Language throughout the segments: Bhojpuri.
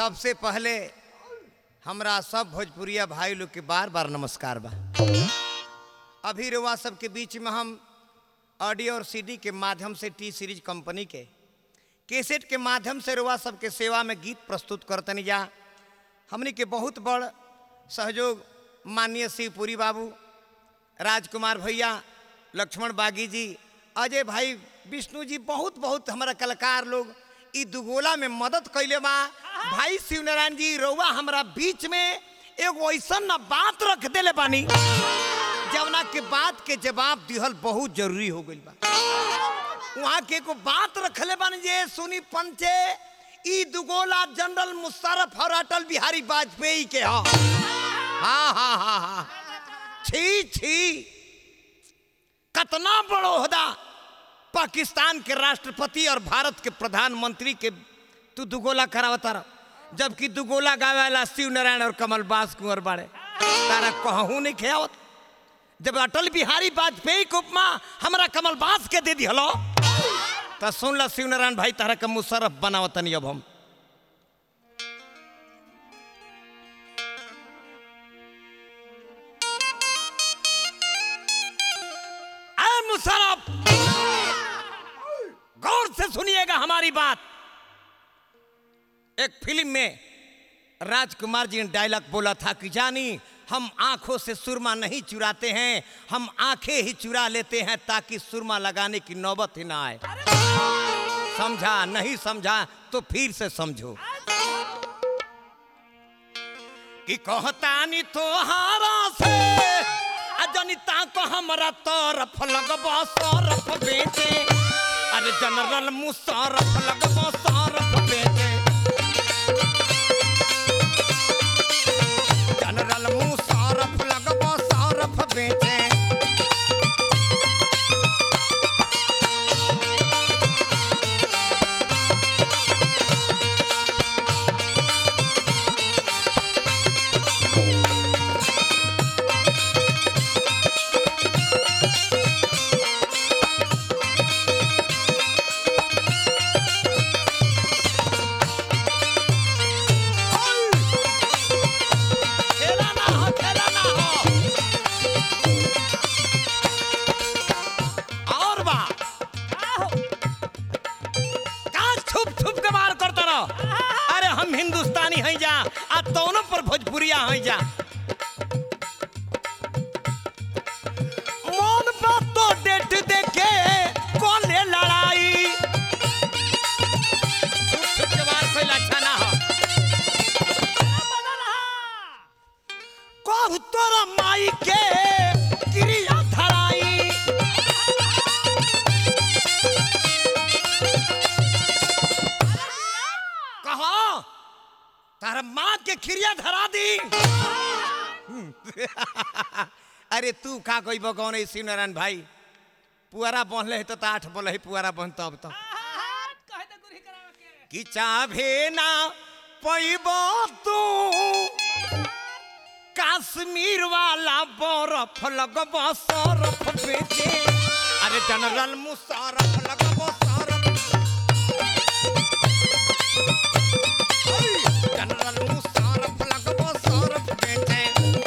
सबसे पहले हमरा सब भोजपुरिया भाई लोग के बार बार नमस्कार बा अभी रुआ सबके बीच में हम ऑडियो और सीडी के माध्यम से टी सीरीज कंपनी के कैसेट के माध्यम से रुआ सबके सेवा में गीत प्रस्तुत करतनी जा हमनी के बहुत बड़ सहयोग माननीय शिवपुरी बाबू राजकुमार भैया लक्ष्मण बागी जी अजय भाई विष्णु जी बहुत बहुत हमारा कलाकार लोग ई दुगोला में मदद कैले बा भाई शिवनारायण जी रउआ हमरा बीच में एगो ऐसा न बात रख देले बानी जवना के बात के जवाब दिहल बहुत जरूरी हो गइल बा वहाँ के एगो बात रखले बानी जे सुनी पंचे ई दुगोला जनरल मुशर्रफ और अटल बिहारी वाजपेयी के ह हाँ हाँ हाँ हाँ छी छी कतना बड़ो होदा पाकिस्तान के राष्ट्रपति और भारत के प्रधानमंत्री के तू दुगोला करावता रह जबकि दुगोला गावेला शिव नारायण और कमल बास कुंवर बाड़े तारा कहूँ नहीं खेवत जब अटल बिहारी वाजपेयी के उपमा हमरा कमल बास के दे दिहलो तो सुन ला शिव नारायण भाई तारा के मुशर्रफ बनावतनी अब हम ऐ मुशर्रफ गौर से सुनिएगा हमारी बात एक फिल्म में राजकुमार जी ने डायलॉग बोला था कि जानी हम आंखों से सुरमा नहीं चुराते हैं हम आंखें ही चुरा लेते हैं ताकि सुरमा लगाने की नौबत ही ना आए समझा नहीं समझा तो फिर से समझो कि कहतानी तोहारा से अजनिता को हमरा तरफ लगबो सरफ बेचे अरे जनरल मुशर्रफ लगबो सरफ बेचे जनरल मुशर्रफ लगबो सरफ बेचे खेला ना हो खेला ना हो और बा का छुप छुप के मार करता रहो अरे हम हिंदुस्तानी हैं जा आ दोनों पर भोजपुरिया हैं जा मौन बात तो डेट देखे कौन ले लड़ाई छुप छुप के मार कोई अच्छा ना हो कहु तोरा माई के क्रिया धराई कहो तारा माँ के क्रिया धरा दी अरे तू का कोई बगौन है शिव नारायण भाई पुआरा बहले है तो तो आठ बोले है पुआरा बहन तब तो कि चाभे ना पैब तू काश्मीर वाला बर्फ लगब सरफ बेचे अरे जनरल मुशर्रफ लगब सरफ जनरल मुशर्रफ लगब सरफ बेचे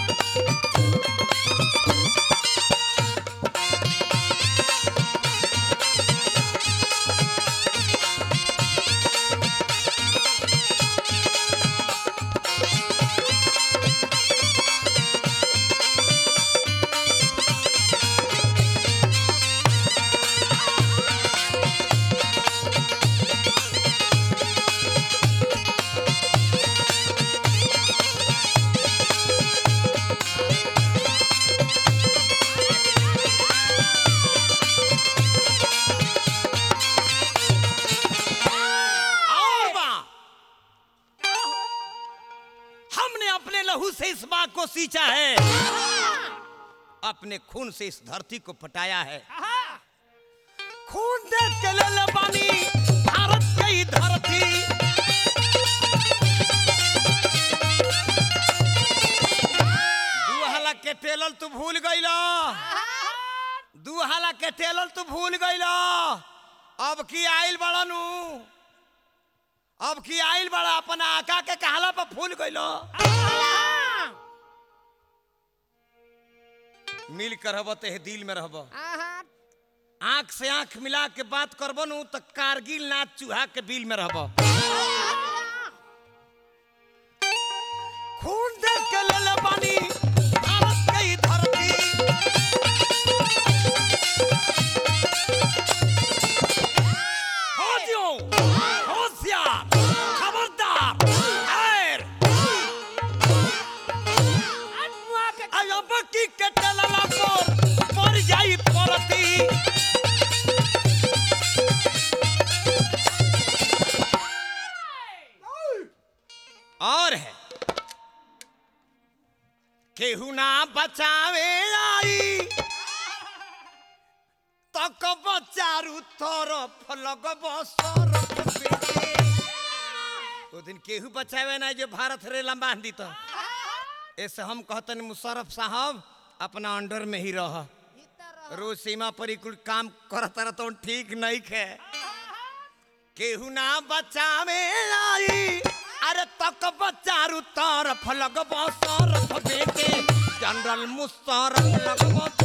और बा हमने अपने लहू से इस बात को सींचा है अपने खून से इस धरती को पटाया है खून दे के ले ले बानी भारत की धरती दू हला के टेलल तू भूल गईला दू हला के टेलल तू भूल गईला अब की आइल बड़नू अब की आइल बड़ा अपना आका के कहला पर फूल गइलो मिल कर रहब ते दिल में रहब आंख से आंख मिला के बात करब नु तो कारगिल नाच चूहा के बिल में रहब खून देख के ले बानी भारत के ही धरती फौजियों होशियार खबरदार खैर अब की के टलला पर मर जाई परती और है केहू ना बचावे आई तक बचारू तरफ लगब सरफ बेटे। ओ दिन केहू बचावे ना जो भारत रेला बांध दी तो ऐसे हम कहतन मुशरफ साहब अपना अंडर में ही रह रोज सीमा पर ही कुल काम करत रह तो ठीक नहीं खे केहू ना बचावे आई अरे तक बचारू तरफ लगब सरफ बेटे जनरल मुशरफ लगब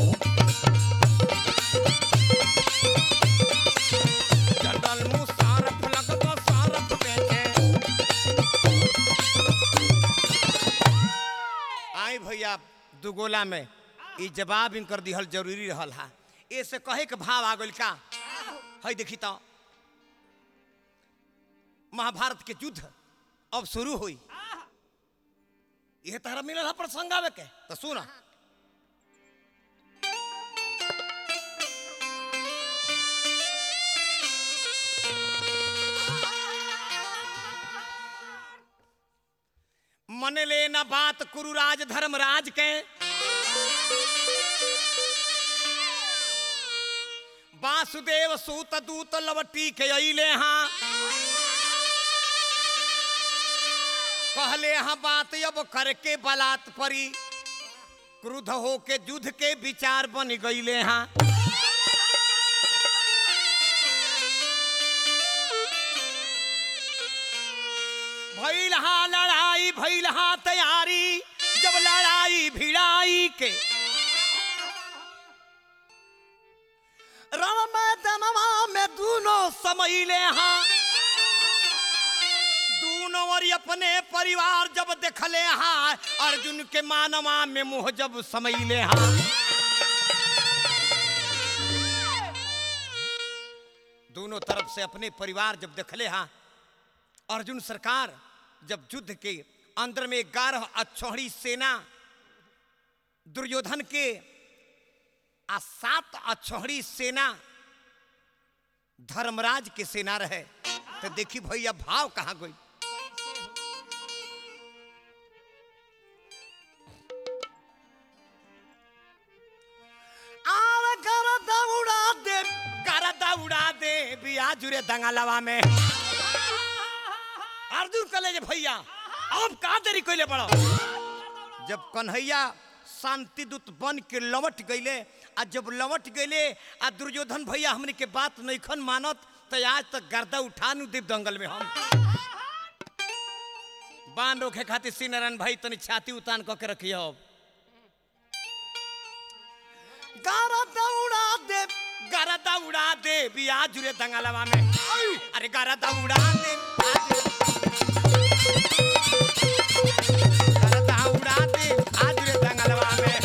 जनरल मुशरफ लगब सरफ बेटे आई भैया दुगोला में ई जवाब इनकर दिहल जरूरी रहल हा ऐसे कहे के भाव आ गइल का है देखी तो महाभारत के युद्ध अब शुरू हुई यह तारा मिलल है प्रसंग आवे के तो सुना मन ले न बात कुरुराज धर्मराज के वासुदेव सूत दूत लवटी के अइले हाँ कहले हाँ बात अब करके बलात् परी क्रुद्ध होके युद्ध के विचार बन गईले हाँ भइल हाँ लड़ाई भइल हाँ तैयारी जब लड़ाई भिड़ाई के रण मैदानवा में दोनों समैले हाँ दोनों और अपने परिवार जब देखले हाँ अर्जुन के मानवा में मुंह जब समैले हाँ दोनों तरफ से अपने परिवार जब देखले हाँ अर्जुन सरकार जब युद्ध के अंदर में ग्यारह अक्षौहिणी सेना दुर्योधन के आ सात अक्षौहिणी सेना धर्मराज के सेना रहे तो देखी भैया भाव कहाँ गई आव गरदा उड़ा दे गरदा उड़ा दे बिया जुरे दंगालवा में अर्जुन कले जे भैया अब का देरी कइले बड़ो जब कन्हैया शांति दूत बन के लौट गईले आ जब लौट गईले आ दुर्योधन भैया हमने के बात नईखन मानत तो आज तक गर्दा उठा नु देव दंगल में हम बान रोके खातिर श्री नारायण भाई तनी छाती उतान क के रखियो गरदा उड़ा दे गरदा उड़ा दे बिया जुरे दंगलवा में अरे गरदा उड़ा दे गरदा उड़ा दे आज रे दंगलवा में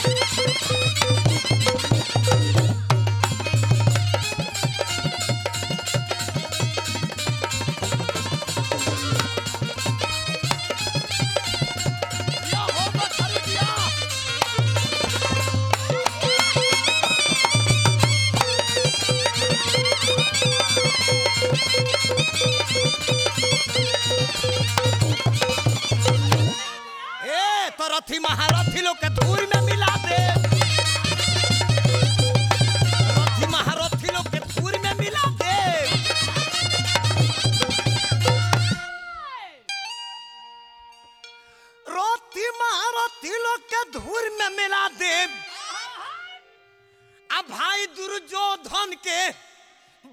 या हो बछड़ी दिया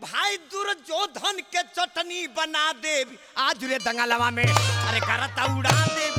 भाई दुर्योधन के चटनी बना दे आज रे दंगालवा में अरे करता उड़ा दे